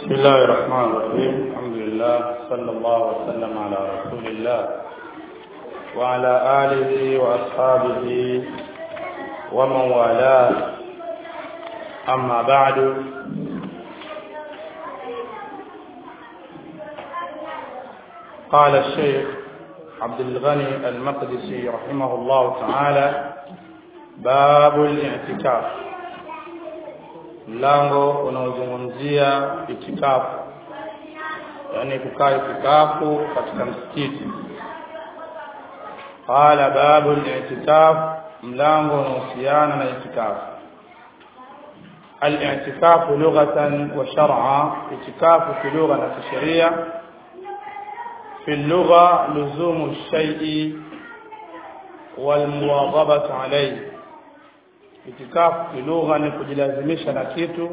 بسم الله الرحمن الرحيم الحمد لله صلى الله وسلم على رسول الله وعلى آله وأصحابه ومن والاه أما بعد قال الشيخ عبد الغني المقدسي رحمه الله تعالى باب الاعتكاف mlango unaozungumzia itikafu yani kukaa itikafu katika msikiti qala babu al-i'tikaf mlango unaohusiana na itikafu al-i'tikaf lughatan wa shar'a itikafu fi lugha na kisheria في اللغة لزوم الشيء والمواظبة عليه itikafu kilugha ni kujilazimisha na kitu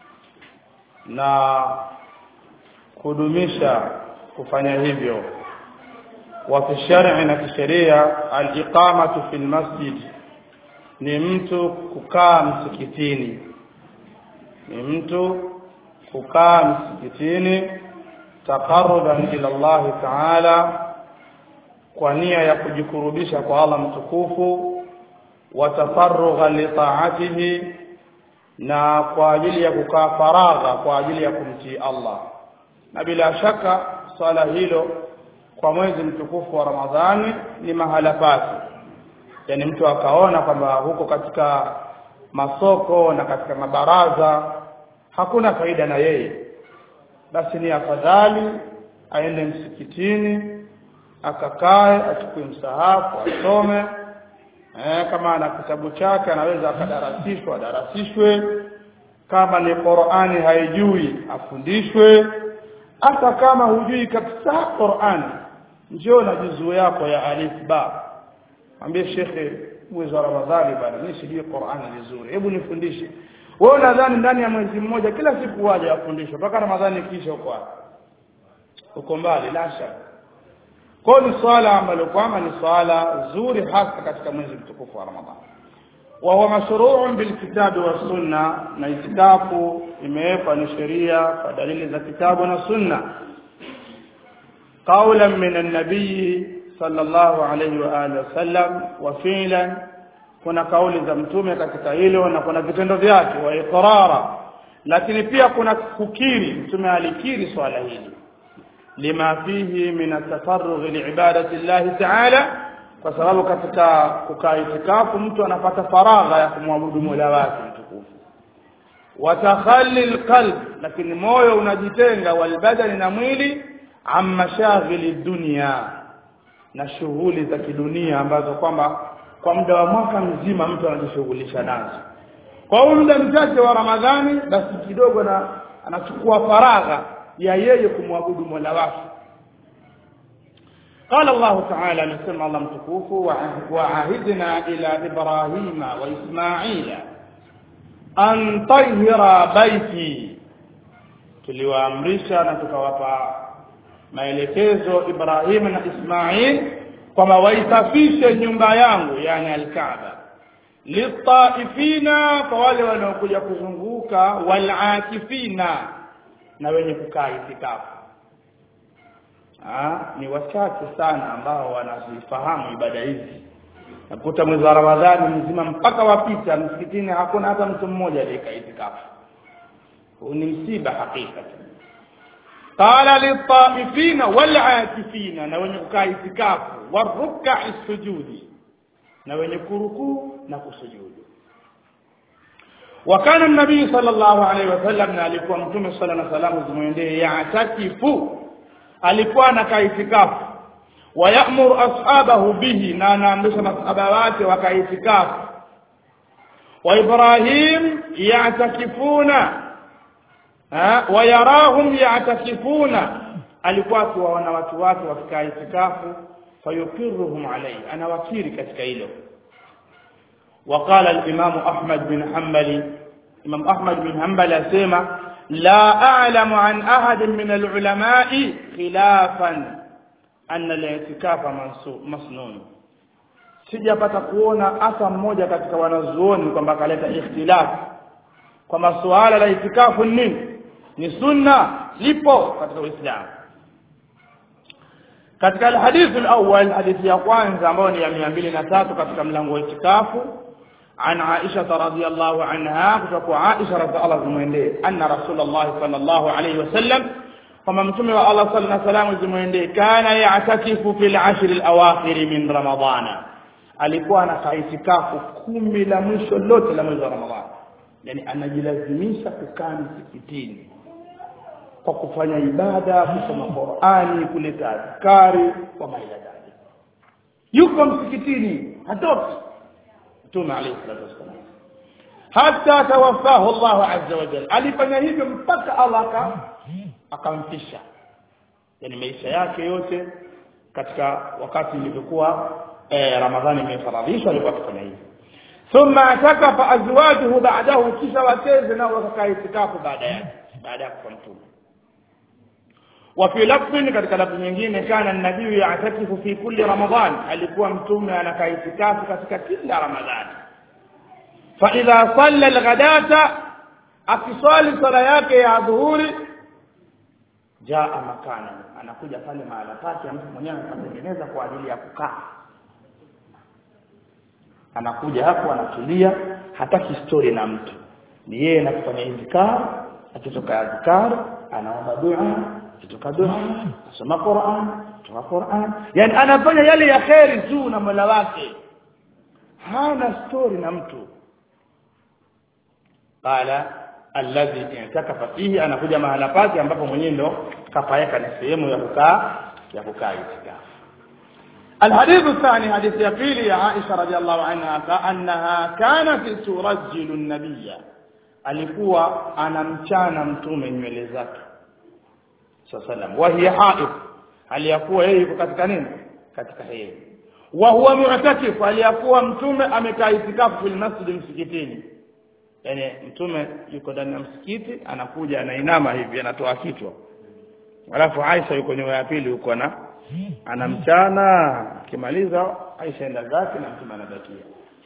na kudumisha kufanya hivyo wa fi shar'i na kisheria al-iqamatu fil masjid ni mtu kukaa msikitini ni mtu kukaa msikitini taqarruban ila Allah ta'ala kwa nia ya kujikurubisha kwa Allah mtukufu watafarugha litaatihi na kwa ajili ya kukaa faragha kwa ajili ya kumtii Allah na bila shaka swala hilo kwa mwezi mtukufu wa Ramadhani ni mahala pake yani mtu akaona kwamba huko katika masoko na katika mabaraza hakuna faida na yeye basi ni afadhali aende msikitini akakae achukue msahafu asome eh, kama ana kitabu chake anaweza akadarasishwa adarasishwe kama ni Qur'ani haijui afundishwe hata kama hujui kabisa Qur'ani njoo na juzuu yako ya alif ba ambie shekhe mwezi wa Ramadhani bana mimi sijui Qur'ani vizuri hebu nifundishe wewe unadhani ndani ya mwezi mmoja kila siku waje afundishwe mpaka Ramadhani kisha uko uko mbali la shaka kwa ni swala ambalo kwamba ni swala zuri hasa katika mwezi mtukufu wa Ramadhani wa huwa mashru'un bil kitabi wa sunna na itikafu imewekwa ni sheria kwa dalili za kitabu na sunna qawlan min an-nabiy sallallahu alayhi wa alihi wasallam wa fi'lan kuna kauli za mtume katika hilo na kuna vitendo vyake wa iqrara lakini pia kuna kukiri mtume alikiri swala hili lima fihi min atafarrugh liibadati Allah ta'ala kwa sababu katika kukaa itikafu mtu anapata faragha ya kumwabudu Mola wake mtukufu watakhalli alqalb lakini moyo unajitenga walbadani na mwili amma shaghili dunia na shughuli za kidunia ambazo kwamba kwa muda wa mwaka mzima mtu anajishughulisha nazo kwa muda mchache wa Ramadhani basi kidogo na anachukua faragha ya yeye kumwabudu Mola wake قال الله تعالى نسمع الله متكوف وعهدنا إلى إبراهيم وإسماعيل أن طهر بيتي tuliwaamrisha na tukawapa maelekezo Ibrahim na Ismail kwamba waisafishe nyumba yangu yani al-Kaaba litaifina kwa wale wanaokuja kuzunguka walakifina na wenye kukaa itikafu ni wachache sana ambao wanazifahamu ibada hizi nakuta mwezi wa Ramadhani mzima mpaka wapita msikitini hakuna hata mtu mmoja aliyekaa itikafu ni msiba hakika qala litaifina walakifina na wenye kukaa itikafu waruk'a sujudi na wenye kurukuu na kusujudu وكان النبي صلى الله عليه وسلم alikuwa mtume صلى الله عليه وسلم zimwendee ya'takifu alikuwa anakaa itikafu wayamuru ashabahu bihi na anaamrisha masahaba wake wakaitikafu wa Ibrahim ya'takifuna wayarahum ya'takifuna alikuwa akiwaona watu wake wakikaa itikafu fayukiruhum alayhi anawakiri katika hilo وقال الإمام أحمد بن حنبل إمام أحمد بن حنبل أسيما لا أعلم عن أحد من العلماء خلافا أن الاعتكاف مسنون sijapata kuona hata mmoja katika wanazuoni kwamba akaleta ikhtilaf kwa masuala la itikafu nini ni sunna lipo katika uislamu katika alhadithu alawwal hadithi ya kwanza ambayo ni ya 203 katika mlango wa itikafu عن عائشة رضي الله عنها كتب عائشة رضي الله عنها أن رسول الله صلى الله عليه وسلم وما متم الله صلى الله عليه وسلم كان يعتكف في العشر الأواخر من رمضان alikuwa anakaa itikafu kumi la mwisho lote la mwezi wa Ramadhani yani anajilazimisha kukaa msikitini kwa kufanya ibada kusoma Qur'ani kuleta adhkari wa maila dhalik yuko msikitini hatoki mtume alayhi salatu wasallam hata tawaffahu Allah azza wa jalla alifanya hivyo mpaka Allah akamfisha yani maisha yake yote katika wakati ilivyokuwa eh, Ramadhani imefaradhishwa alikuwa akifanya hivyo thumma atakafa azwajuhu ba'dahu kisha wakeze nao wakakaa itikafu baada yake baada ya kufa mtume وفي لفظ katika lafzi nyingine kana nabii ya'takifu fi kulli ramadan alikuwa mtume anakaa itikafu katika kila ramadhani fa idha salla alghadata akiswali sala yake ya dhuhuri jaa makana anakuja pale mahala pake mtu mwenyewe anatengeneza kwa ajili ya kukaa anakuja hapo anatulia hataki story na mtu ni yeye anafanya izkar akitoka azkar anaomba dua akitoka dua asoma Qur'an kutoka Qur'an yani anafanya yale ya kheri tu na Mola wake hana story na mtu qala alladhi i'takafa fihi anakuja mahala pake ambapo mwenyewe ndo kapaweka ni sehemu ya kukaa ya kukaa itikafu الحديث الثاني حديث يقيل يا عائشة رضي الله عنها كأنها كانت ترجل النبي alikuwa anamchana mtume nywele zake sallam wa hiya haid aliyakuwa yeye yuko katika nini katika hedhi wa huwa mu'takif aliyakuwa mtume amekaa itikafu fil masjid msikitini yani mtume yuko ndani ya msikiti anakuja anainama hivi anatoa kichwa alafu Aisha yuko nyuma ya pili huko na anamchana akimaliza Aisha enda zake na mtume anabakia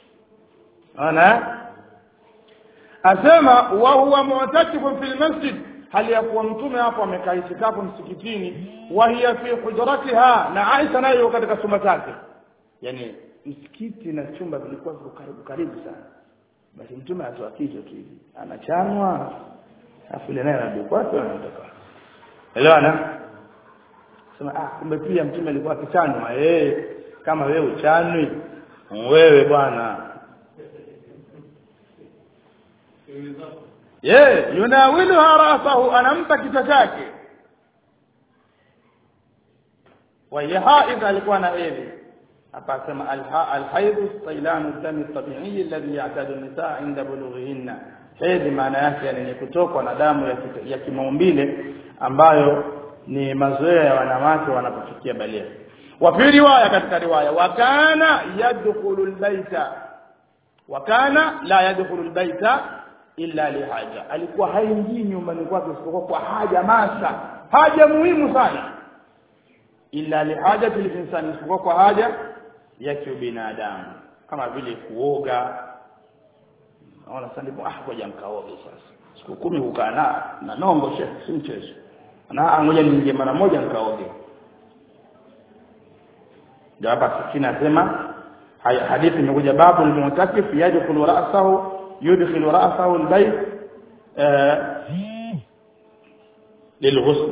ana asema wa huwa mu'takifun fil masjid hali ya kuwa mtume hapo amekaa itikafu msikitini wa hiya fi hujratiha na Aisha nayo katika chumba chake yani msikiti na chumba vilikuwa viko karibu karibu sana basi mtume atoa kichwa tu hivi anachanwa afu ile naye anarudi kwake anatoka elewana sema ah kumbe pia mtume alikuwa akichanwa eh kama wewe uchanwi wewe bwana ye yunawiluha rasahu anampa kichwa chake wa haidha alikuwa na hedhi hapa asema alhaidhu sailanu dami tabi'i alladhi ya'tadu an-nisaa 'inda bulughihinna hedhi maana yake ni kutokwa na damu ya, ya kimaumbile ambayo ni mazoea ya wanawake wanapofikia balia wa fi riwaya katika riwaya wa kana yadkhulu albayta wa kana la yadkhulu albayta illa lihaja alikuwa haingii nyumbani kwake isipokuwa kwa haja masa haja muhimu sana illa lihaja insani isipokuwa kwa haja ya kibinadamu kama vile kuoga naona sasa ndipo ah ngoja mkaoge sasa siku kumi kukaa na na nongo shehe si mchezo na ngoja niingie mara moja nikaoge ndio hapa kinasema hadithi imekuja babu al-mu'takif yadkhulu ra'sahu yudkhilu ra'sahu al-bayt للغسل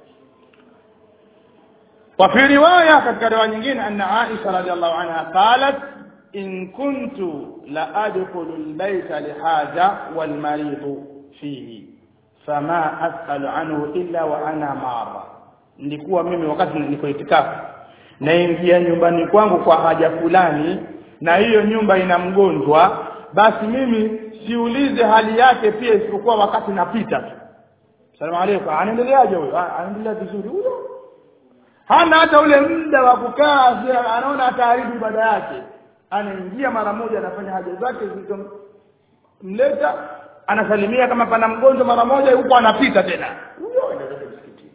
وفي روايه katika riwaya nyingine anna Aisha radhiallahu anha qalat in kuntu la adkhulu al-bayta lihaja wal marid fihi fama as'alu anhu illa wa ana mara nilikuwa mimi wakati niko itikafu naingia nyumbani kwangu kwa haja fulani na hiyo nyumba ina mgonjwa basi mimi siulize hali yake pia isipokuwa wakati napita tu salamu alaykum anaendeleaje huyo anaendelea vizuri huyo hana hata ule muda wa kukaa anaona ataharibu ibada yake anaingia mara moja anafanya haja zake zilizomleta anasalimia kama pana mgonjwa mara moja huko anapita tena huyo anaenda msikitini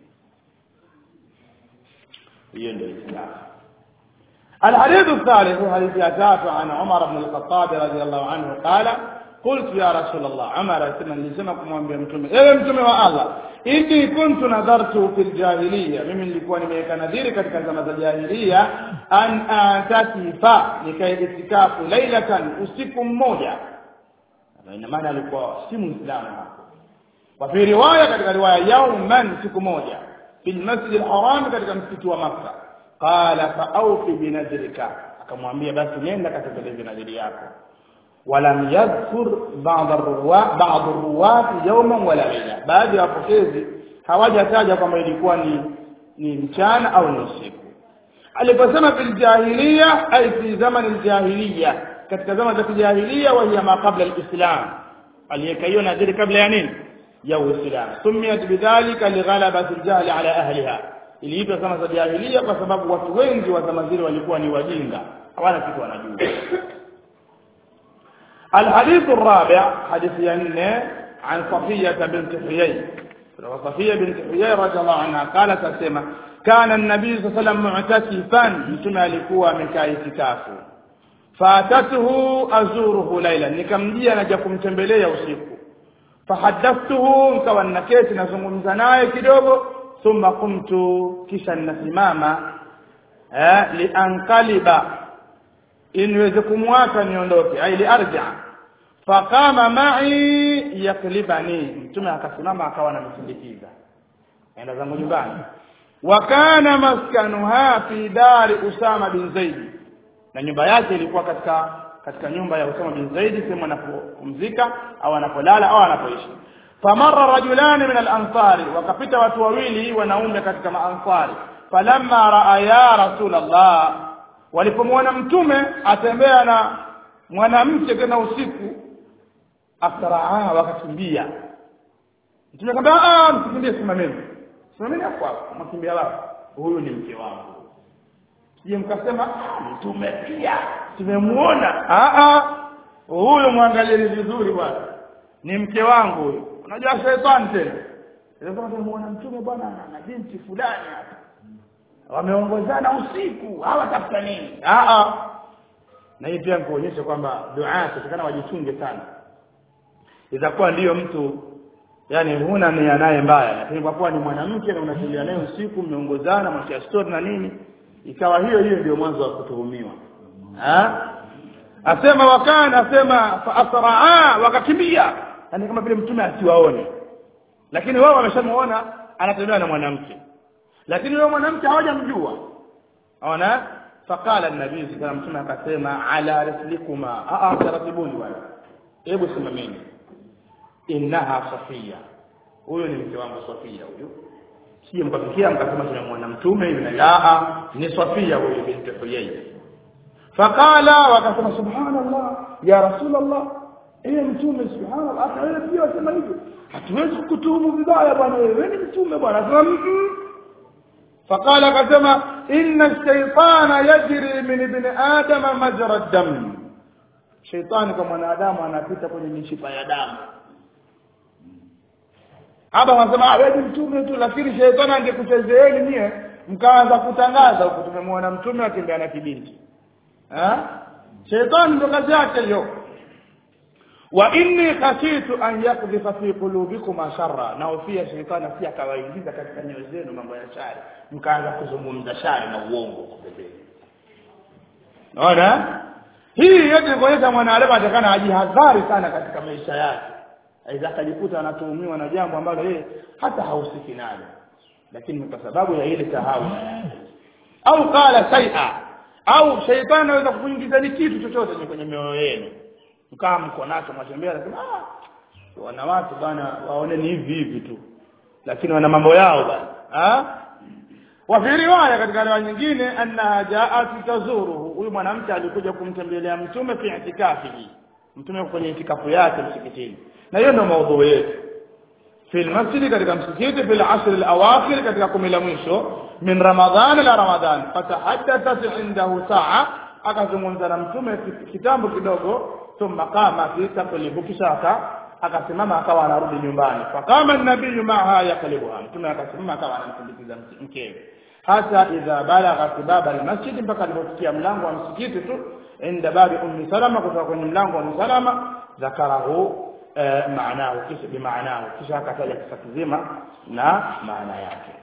hiyo ndio Islam الحديث الثالث حديث ياتاف عن عمر بن الخطاب رضي الله عنه قال qultu ya rasul allah umar asema nilisema kumwambia mtume ewe mtume wa allah inni kuntu nadhartu fil jahiliya mimi nilikuwa nimeweka nadhiri katika zama za jahiliya an atakifa nikae itikafu lailatan usiku mmoja ina maana alikuwa si muislamu hapo wa fi riwaya katika riwaya yauman siku moja fil masjid alharam katika msikiti wa makka qala fa awfi binadrika akamwambia basi nenda katekeleze nadhiri yako ولم يذكر بعض الرواة بعض الرواة يوما ولا ليلة baadhi ya wapokezi hawajataja kwamba ilikuwa ni ni mchana au ni usiku aliposema fil jahiliya ay fi zaman aljahiliya katika zama za kijahiliya wa hiya ma qabla alislam aliyeka hiyo nadhiri kabla ya nini ya uislam sumiyat bidhalika lighalabati aljahl ala ahliha iliitwa zama za jahiliya kwa sababu watu wengi wa zama zile walikuwa ni wajinga hawana kitu wanajua الحديث الرابع حديث ينه عن صفية بنت حيي صفية بنت حيي رضي الله عنها قالت أسمع كان النبي صلى الله عليه وسلم معتكفا متى alikuwa amekaa itikafu fatatuhu azuruhu laila nikamjia naja kumtembelea usiku fahadathtuhu nikawa naketi nazungumza naye kidogo thumma qumtu kisha ninasimama eh liankaliba niweze kumwacha niondoke aili arja faqama ma'i yaklibani mtume akasimama akawa anamsindikiza enda zangu nyumbani wa kana maskanuha fi dari usama bin zaid na nyumba yake ilikuwa katika katika nyumba ya usama bin zaid sehemu anapopumzika au anapolala au anapoishi famarra rajulani min al-ansari wakapita watu wawili wanaume katika maansari falamma raa ya rasulullah walipomwona mtume atembea na mwanamke tena usiku asraa wakakimbia mtume akamwambia ah msikimbie simameni simameni hapo hapo mkimbia wapi huyu ni mke wangu je mkasema mtume pia tumemuona ah ah huyu mwangalieni vizuri bwana ni mke wangu huyu unajua shetani tena ndio tumemuona mtume bwana na binti fulani hapa wameongozana usiku hawatafuta nini ah ah na hii pia kuonyesha kwamba dua tutakana wajichunge sana itakuwa ndiyo mtu yani huna nia naye mbaya lakini kwa kuwa ni mwanamke na unatulia naye usiku mmeongozana mwacha story na nini ikawa hiyo hiyo ndio mwanzo wa kutuhumiwa ah asema wakana asema fa asraa wakakimbia yani kama vile mtume asiwaone lakini wao wameshamuona anatembea na mwanamke lakini yule mwanamke hawajamjua ona faqala an-nabii sallallahu alayhi wasallam akasema ala rislikuma a a taratibuni bwana hebu simameni innaha safia huyo ni mke wangu safia huyo sije mkafikia mkasema tunamwona mtume yule la ni safia huyo binti huyay faqala wakasema subhanallah ya rasulullah eh mtume subhanallah hata wewe pia wasema hivyo hatuwezi kukutuhumu vibaya bwana wewe ni mtume bwana sema فقال كما إن الشيطان يجري من ابن آدم مجرى الدم شيطان كما mwanadamu anapita kwenye mishipa ya damu hapa wanasema wewe mtume tu lakini shetani angekuchezeeni nyie mkaanza kutangaza huko tumemwona mtume akitembea na kibinti eh shetani ndo kazi yake hiyo wa inni khashitu an yakdhifa fi qulubikum sharra na ufia shetani si akawaingiza katika nyoyo zenu mambo ya shari mkaanza kuzungumza shari na uongo kubebeni naona hii yote ni kuonyesha mwanadamu atakana ajihadhari sana katika maisha yake aidha akajikuta anatuhumiwa na jambo ambalo yeye hata hahusiki nalo lakini kwa sababu ya ile sahau au qala shay'a au shaitani anaweza kukuingiza ni kitu chochote kwenye mioyo yenu mkaa mko nacho mwatembea nasema ah wana watu bana waone ni hivi hivi tu lakini wana mambo yao bana ah wa fi riwaya katika riwaya nyingine annaha ja'at tazuruhu huyu mwanamke alikuja kumtembelea mtume fi itikafihi mtume kwenye itikafu yake msikitini na hiyo ndio maudhui yetu في المسجد katika msikiti في العشر الاواخر katika kumi la mwisho min ramadhan ila ramadhan fatahaddathat indahu saa akazungumza na mtume kitambo kidogo thumma qama fi taqlibu kisha akasimama akawa anarudi nyumbani fakama nabii maaha yaklibuha mtume akasimama akawa anamsindikiza mkewe hata idha balagha baba almasjid mpaka alipofikia mlango wa msikiti tu inda babi ummi salama kutoka kwenye mlango wa ummi salama ذكره eh, maanahu kisha bimaanahu kisha akataja kisa kizima na maana yake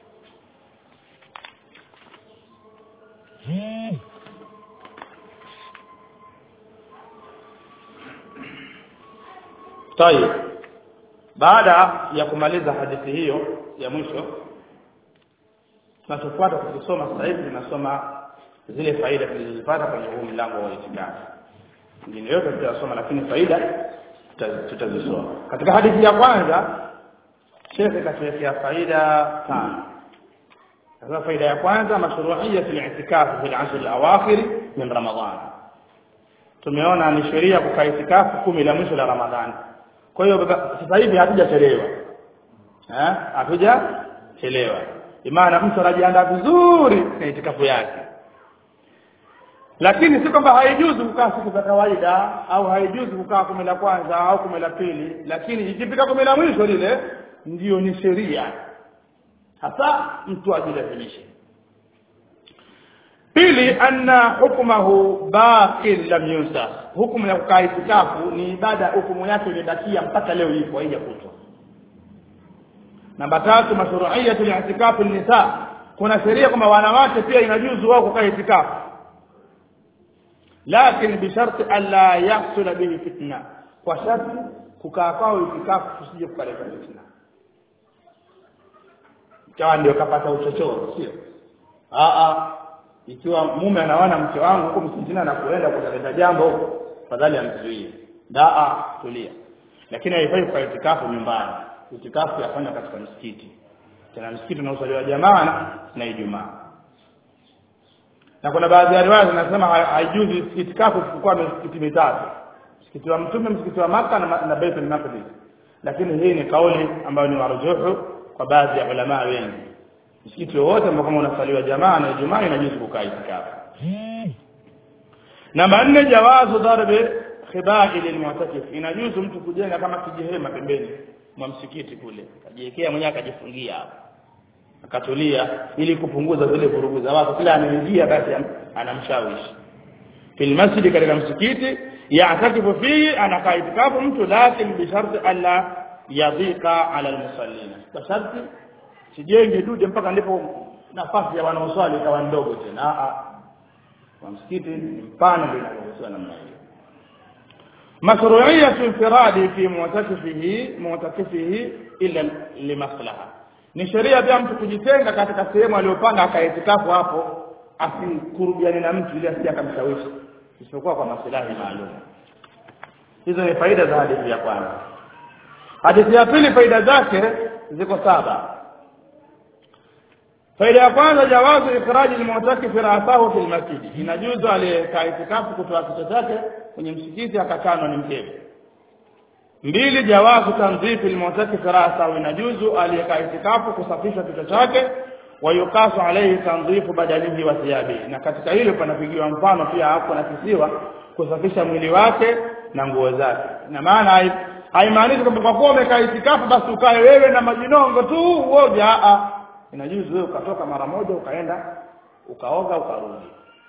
طيب baada ya kumaliza hadithi hiyo ya mwisho tunachofuata tukisoma sasa hivi tunasoma zile faida tulizozipata kwenye huu mlango wa itikafi ingine yote tutasoma lakini faida tuta- tutazisoma katika hadithi ya kwanza shekhe katuwekea faida tano sasa faida ya kwanza mashru'iyya fil i'tikaf fil ashr al-awakhir min ramadan tumeona ni sheria kukaa itikafu kumi la mwisho la ramadhani kwa hiyo baba- sasa hivi hatujachelewa eh hatujachelewa imana mtu anajiandaa vizuri na itikafu yake lakini si kwamba haijuzu kukaa siku za kawaida au haijuzu kukaa kumi la kwanza au kumi la pili lakini ikifika kumi la mwisho lile ndiyo ni sheria hasa mtu ajilazimishe pili anna hukmahu baqin lam yunsakh hukumu ya kukaa itikafu ni ibada hukumu yake imebakia mpaka leo ipo haijakutwa namba tatu mashru'iyyatu li'tikafi nisa kuna sheria kwamba wanawake pia inajuzu wao kukaa itikafu lakini bisharti alla yahsul bihi fitna kwa sharti kukaa kwao itikafu kusije kukaleta fitna ikawa ndio kapata uchochoro sio a a ikiwa mume anaona mke wangu huko msikitini na kuenda kutaleta jambo fadhali amzuie daa tulia lakini haifai kwa itikafu nyumbani itikafu yafanya katika msikiti tena msikiti unaosaliwa jamaa na- na Ijumaa na kuna baadhi ya riwaya zinasema ha- haijuzi itikafu isipokuwa misikiti mitatu msikiti wa mtume msikiti wa maka na, ma- na Baitul Maqdis lakini hii ni kauli ambayo ni marujuhu kwa baadhi ya ulama wengi msikiti wowote ambao kama unasaliwa jamaa na Ijumaa inajuzu kukaa itikafu namba nne jawazu darbi khibai lilmu'takif inajuzu mtu kujenga kama kijihema pembeni mwa msikiti kule kajiwekea mwenyewe akajifungia hapo akatulia ili kupunguza zile vurugu za watu kila anaingia basi am- anamshawishi fil masjid katika msikiti ya'takifu fihi anakaa itikafu mtu lakini bi sharti alla yadhika ala almusallina kwa sharti sijenge dude mpaka ndipo nafasi ya wanaoswali ikawa ndogo tena a a wa msikiti ni mpana ndio inaruhusiwa namna hiyo mashru'iyyatu infiradi fi mu'takifihi mu'takifihi illa limaslaha ni sheria pia mtu kujitenga katika sehemu aliyopanga akaitikafu hapo asikurubiane na mtu ili asije akamshawishi isipokuwa kwa maslahi maalum hizo ni faida za hadithi ya kwanza hadithi ya pili faida zake ziko saba faida ya kwanza jawazu ikhraji almu'takif ra'sahu fil masjid inajuzu aliyekaa itikafu kutoa kichwa chake kwenye msikiti akakanwa ni mkewe mbili jawazu tanzifi almu'takif ra'sahu inajuzu aliyekaa itikafu kusafisha kichwa chake wa yukasu alayhi tanzifu badanihi wa thiyabihi na katika hilo panapigiwa mfano pia hapo nakisiwa kusafisha mwili wake na nguo zake na maana hai- haimaanishi kwamba kwa kuwa umekaa itikafu basi ukae wewe na majinongo tu uoga a inajuzu wewe ukatoka mara moja ukaenda ukaoga ukarudi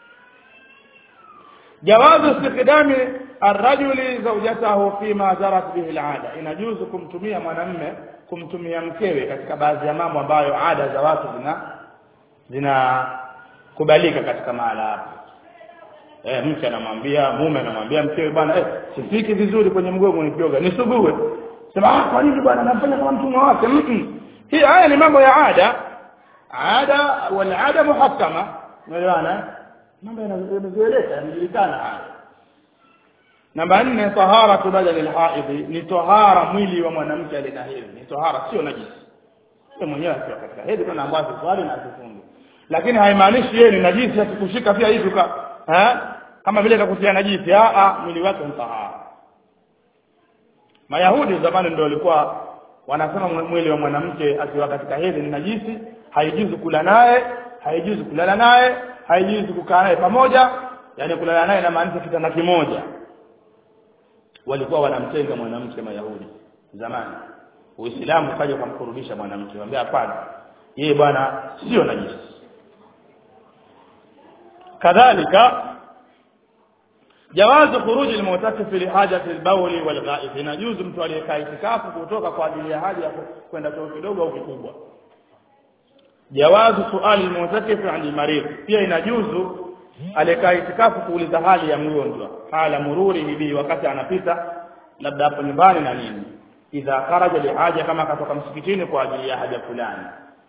jawazu istikdami arrajuli zawjatahu fima jarat bihi alada inajuzu kumtumia mwanamme kumtumia mkewe katika baadhi ya mambo ambayo ada za watu zina zinakubalika katika mahala hapo eh mke anamwambia mume anamwambia mkewe bwana eh sifiki vizuri kwenye mgongo nikioga nisugue sema ah kwa nini bwana anafanya kama mtumwa wake mm -mm. hii haya ni mambo ya ada ada wal ada muhakkama unaelewana mambo yanazoeleka yanajulikana haya namba nne taharatu badal alhaidhi ni tahara mwili wa mwanamke alina hedhi ni tahara sio najisi sio mwenyewe akiwa katika hedhi kana ambayo swali na kufunga lakini haimaanishi yeye ni najisi akikushika pia hivi ka eh kama vile kakutia najisi a a mwili wake ni tahara Mayahudi zamani ndio walikuwa wanasema mwili wa mwanamke akiwa katika hedhi ni najisi haijuzu kula naye haijuzu kulala naye haijuzu kukaa naye pamoja yani kulala naye inamaanisha kitanda kimoja walikuwa wanamtenga mwanamke mayahudi zamani uislamu ukaja ukamkurudisha mwanamke wambia hapana yeye bwana sio najisi kadhalika jawazu khuruji almu'takif li hajati albawl walghaib inajuzu mtu aliyekaa itikafu kutoka kwa ajili ya haja ya kwenda choo kidogo au kikubwa jawazu suali almu'takif an marid pia inajuzu aliyekaa itikafu kuuliza hali ya mgonjwa hala mururi bihi wakati anapita labda hapo nyumbani na nini idha kharaja lihaja kama katoka msikitini kwa ajili ya haja fulani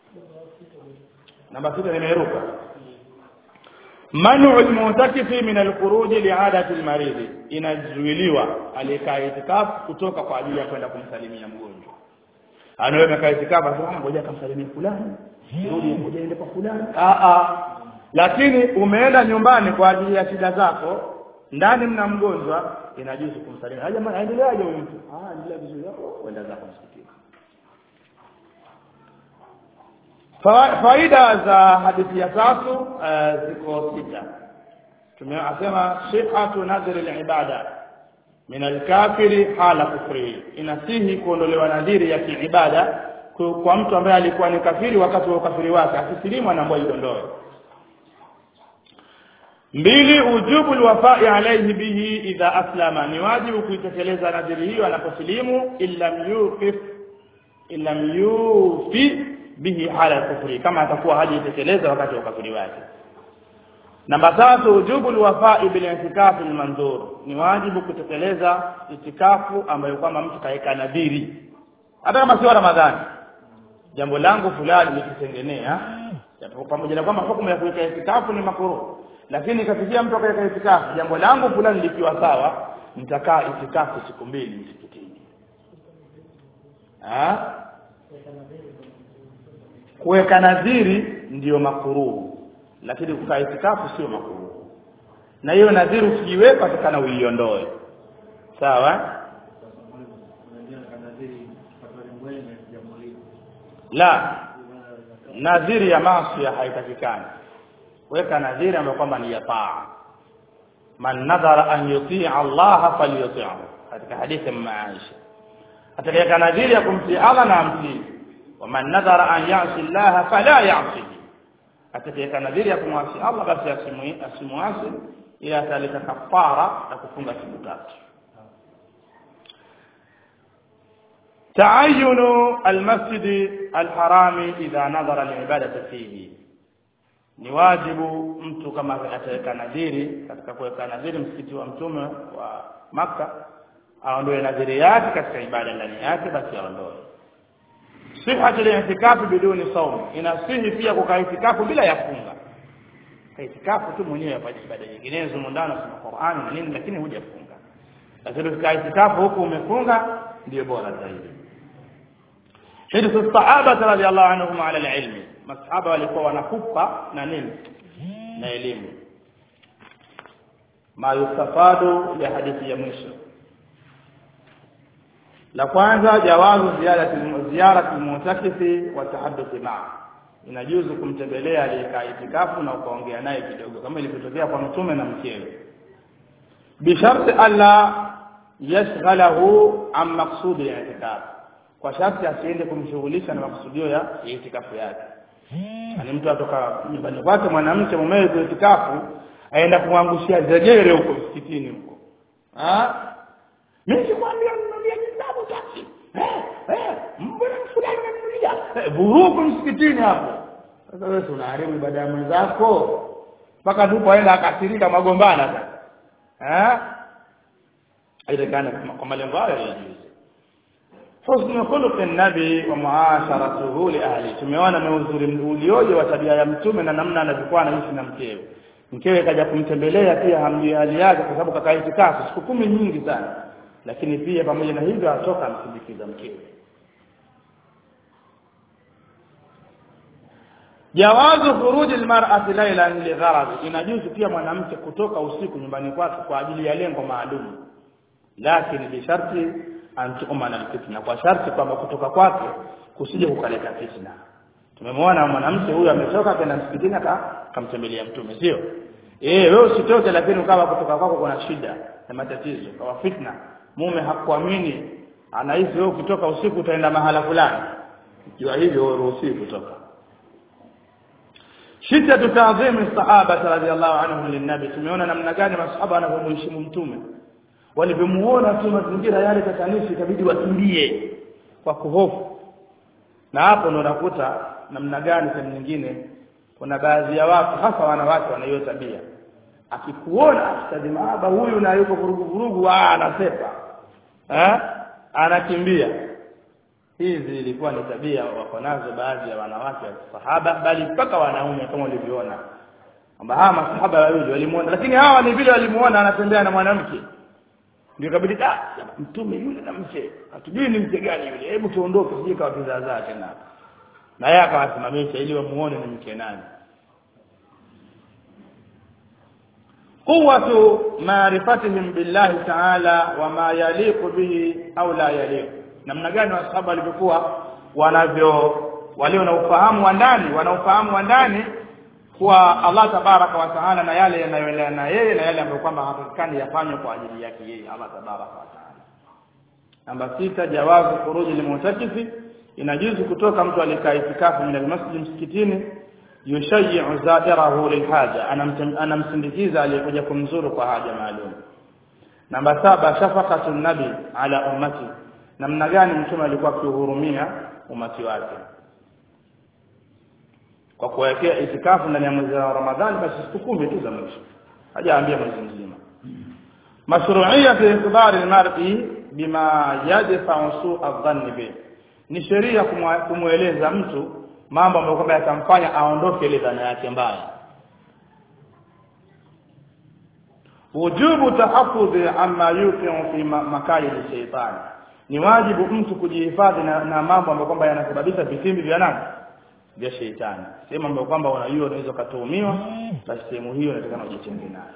namba sita nimeruka manu almu'takifi min alkhuruj li'adati almarid inazuiliwa aliyekaa itikafu kutoka kwa ajili ya kwenda kumsalimia mgonjwa anawe amekaa itikafu sasa ngoja akamsalimia fulani rudi ngoja ende kwa fulani a a lakini umeenda nyumbani kwa ajili ya shida zako ndani mna mgonjwa inajuzu kumsalimia jamaa aendeleaje huyu mtu ah endelea vizuri hapo kwenda zako msikitini faida za hadithi ya tatu uh, ziko sita tumeasema sihatu nadhri al-ibada min al-kafiri hala kufri inasihi kuondolewa nadhiri ya kiibada kwa mtu ambaye alikuwa ni kafiri wakati wa ukafiri wake akisilimu anaambiwa idondoe mbili ujubu alwafai alayhi bihi idha aslama ni wajibu kuitekeleza nadhiri hiyo anaposilimu illa yufif illa yufi bihi hala kufri kama atakuwa hajitekeleza wakati wa ukafiri wake namba tatu ujubu alwafai bil i'tikaf almanzur ni wajibu kutekeleza itikafu ambayo kwamba mtu kaeka nadhiri hata kama sio ramadhani jambo langu fulani nikitengenea pamoja na kwamba hukumu ya kuweka itikafu ni makruh lakini kafikia mtu akaweka itikafu jambo langu fulani likiwa sawa nitakaa itikafu siku mbili msikitini ah kuweka nadhiri ndiyo makuruhu lakini kukaa itikafu sio makuruhu na hiyo nadhiri ukiiweka takana uiondoe sawa la nadhiri ya maasi haitakikani weka nadhiri ambayo kwamba ni ya taa man nadhara an yutii Allah falyuti'hu katika hadithi ya Aisha atakayeka nadhiri ya kumtii Allah na amtii waman nadhara an ya'si Allah fala ya'sihi atakayeka nadhiri ya kumwasi Allah basi asimwasi ila ataleta kafara na kufunga siku tatu تعين المسجد الحرام إذا نظر العبادة فيه ni wajibu mtu kama ataweka nadhiri katika kuweka nadhiri msikiti wa mtume wa maka aondoe nadhiri yake katika ibada ndani yake basi aondoe sihhatu al-i'tikafu biduni sawm inasihi pia kukaa itikafu bila ya funga itikafu tu mwenyewe afanye ibada nyinginezo mundano soma Qur'an na nini lakini hujafunga lakini ukikaa itikafu huku umefunga ndio bora zaidi hadithi sahaba radhiallahu anhum ala al-ilmi masahaba walikuwa wanakufa na nini na elimu ma yustafadu ya hadithi ya mwisho la kwanza jawazu ziyarati ziyarati mutakifi wa tahadduthi ma'a inajuzu kumtembelea aliyekaa itikafu na ukaongea naye kidogo kama ilivyotokea kwa mtume na mkewe bisharti alla yashghalahu an maqsudi al-i'tikaf kwa sharti asiende kumshughulisha na makusudio ya itikafu yake ani mtu atoka nyumbani kwake mwanamke mumewe kwa itikafu aenda kumwangushia zegere huko msikitini huko ah mimi sikwambia ninunulie kitabu taksi eh eh mbona fulani ananunulia vurugu msikitini hapo sasa wewe unaharibu ibada ya mwenzako mpaka ndipo aenda akasirika magombana sasa eh aitakana kwa malengo hayo ya juzi husnu khuluqi nabi wa muasharatuhu li ahli tumeona mauzuri ulioje wa tabia ya mtume na namna anavyokuwa anaishi na mkewe mkewe kaja kumtembelea pia hamjui hali yake kwa sababu kakaa itikafu siku kumi nyingi sana lakini pia pamoja na hivyo atoka amsindikiza mkewe jawazu khuruji almar'ati laylan ligharad inajuzu pia mwanamke kutoka usiku nyumbani kwake kwa ajili ya lengo maalum lakini bisharti antukuma fitna kwa sharti kwamba kutoka kwake kusije kukaleta fitna tumemwona mwanamke huyu ametoka kwenda msikitini akamtembelea mtume sio eh wewe usitoke lakini ukawa kutoka kwako kuna shida na matatizo kwa fitna mume hakuamini anahisi wewe ukitoka usiku utaenda mahala fulani ikiwa hivyo wewe ruhusi kutoka shiddatu ta'zimi sahaba radhiyallahu anhum linnabi tumeona namna gani masahaba wanavyomheshimu mtume walivyomuona tu mazingira yale tatanishi ikabidi wakimbie kwa kuhofu na hapo ndo nakuta namna gani sehemu nyingine kuna baadhi ya watu hasa wanawake wana hiyo tabia akikuona stadi maaba huyu na yuko vurugu vurugu ah anasepa eh anakimbia hizi ilikuwa ni tabia wako nazo baadhi ya wanawake wa sahaba bali mpaka wanaume kama ulivyoona kwamba hawa masahaba wawili walimuona lakini hawa ni vile walimuona anatembea na mwanamke ndio kabidi ah mtume yule na mke hatujui ni mke gani yule hebu tuondoke sije kwa kizaazaa tena na yeye akawasimamisha ili wamuone ni mke nani قوة معرفتهم بالله تعالى وما يليق به أو لا يليق namna gani wasahaba walivyokuwa wanavyo walio na ufahamu wa ndani wana ufahamu wa ndani kwa Allah tabaraka wa taala na yale yanayoendana na yeye na yale ambayo kwamba hapatikani yafanywe kwa ajili yake yeye Allah tabaraka wa taala namba sita jawazu khuruji limutakifi inajuzu kutoka mtu alikaa itikafu min almasjid msikitini yushayyi'u zadirahu lilhaja anamsindikiza aliyekuja kumzuru kwa haja maalum namba saba shafaqatu nabi ala ummati namna gani mtume alikuwa akihurumia umati wake kwa kuwekea itikafu ndani ya mwezi wa Ramadhani basi siku kumi tu za mwisho hajaambia mwezi mzima mashru'iyya fi ikbari al-mar'i bima yadfa'u su'a dhanni bi ni sheria kumweleza mtu mambo ambayo kwamba yatamfanya aondoke ile dhana yake mbaya wujubu tahaffudhi amma yuqi'u fi makayid shaytan ni wajibu mtu kujihifadhi na, na mambo ambayo kwamba yanasababisha vitimbi vya nani vya sheitani sehemu ambayo kwamba unajua unaweza kutuhumiwa basi sehemu hiyo inatakana ujitenge nayo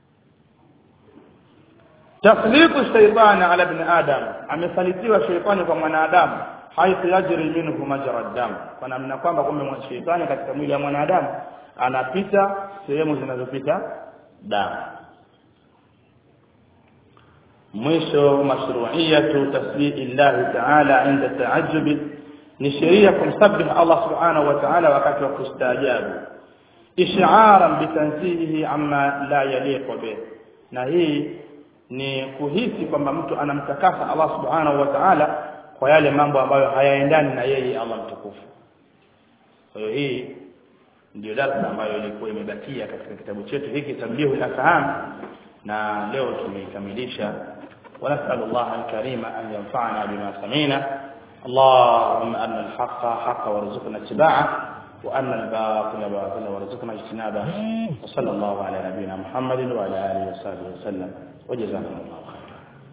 tasliqu shaytani ala ibn adam amesalitiwa shaytani kwa mwanadamu haithu yajri minhu majra dam kwa namna kwamba kumbe shetani katika mwili wa mwanadamu anapita sehemu zinazopita damu mwisho mashru'iyatu tasbihi Allah ta'ala inda ta'ajjub ni sheria kumsabih Allah subhanahu wa ta'ala wakati wa kustaajabu ish'aran bitanzihihi amma la yaliqu bih na hii ni kuhisi kwamba mtu anamtakasa Allah subhanahu wa ta'ala kwa yale mambo ambayo hayaendani na yeye Allah mtukufu. Kwa hiyo hii ndio darasa ambayo ilikuwa imebakia katika kitabu chetu hiki Tablihu al-Afham na leo tumeikamilisha ونسأل الله الكريم أن ينفعنا بما سمعنا اللهم أن الحق حق وارزقنا اتباعه وأن الباطل باطل وارزقنا اجتنابه وصلى الله على نبينا محمد وعلى آله وصحبه وسلم وجزاكم الله خيرا